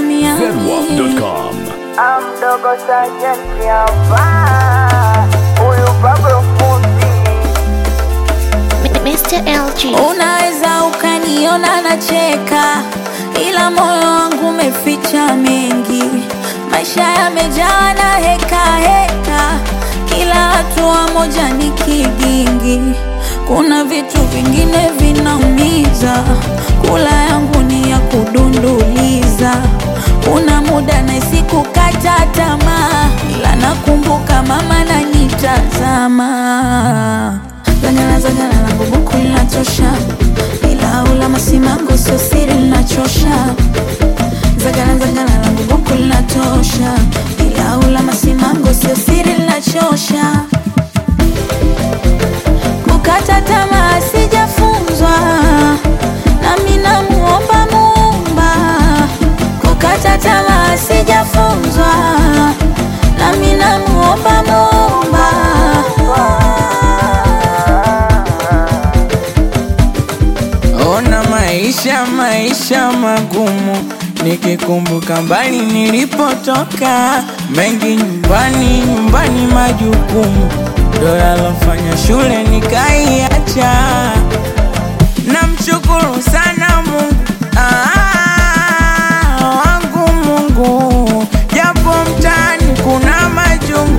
Miami. Zenwap.com. Amdogo sajenti hapa, huyu Pablo fundi Mr. LG. Unaweza ukaniona nacheka, ila moyo wangu umeficha mengi. Maisha yamejaa na heka heka, kila hatua moja ni kigingi. Kuna vitu vingine vinaumiza, kula yangu ni ya kudunduliza. Kuna muda nahisi kukata tamaa, ila nakumbuka mama nanitazama Zangala zangala langu buku linatosha, ila ula masimango sio siri linachosha. Zangala zangala langu buku linatosha, ila ula masimango sio siri linachosha. Kukata tamaa sijafunzwa, nami namuomba Muumba. Kukata tamaa sijafunzwa, nami namuomba Muumba. Ona maisha maisha magumu, nikikumbuka mbali nilipotoka, mengi nyumbani nyumbani, majukumu ndo yalofanya shule nikaiacha. Namshukuru sana Mungu ah, wangu Mungu, japo mtaani kuna majungu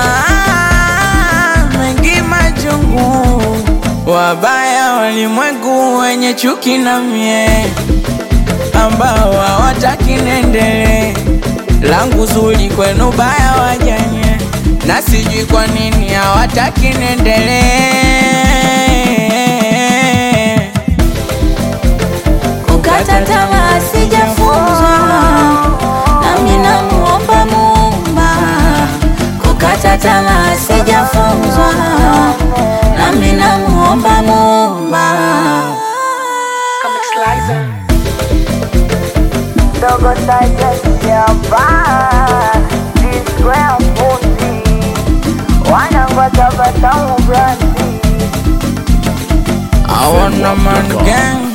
ah, mengi majungu, wabaya walimwengu wenye chuki na mie, ambao hawataki niendelee, langu zuri kwenu baya wajanye, na sijui kwa nini hawataki niendelee. Kukata tamaa sijafunzwa, nami namuomba Muumba. Kukata tamaa sijafunzwa, nami namuomba Muumba. Dogo sajenti hapa, Square fundi wanangwata batamu brandi I want a man gang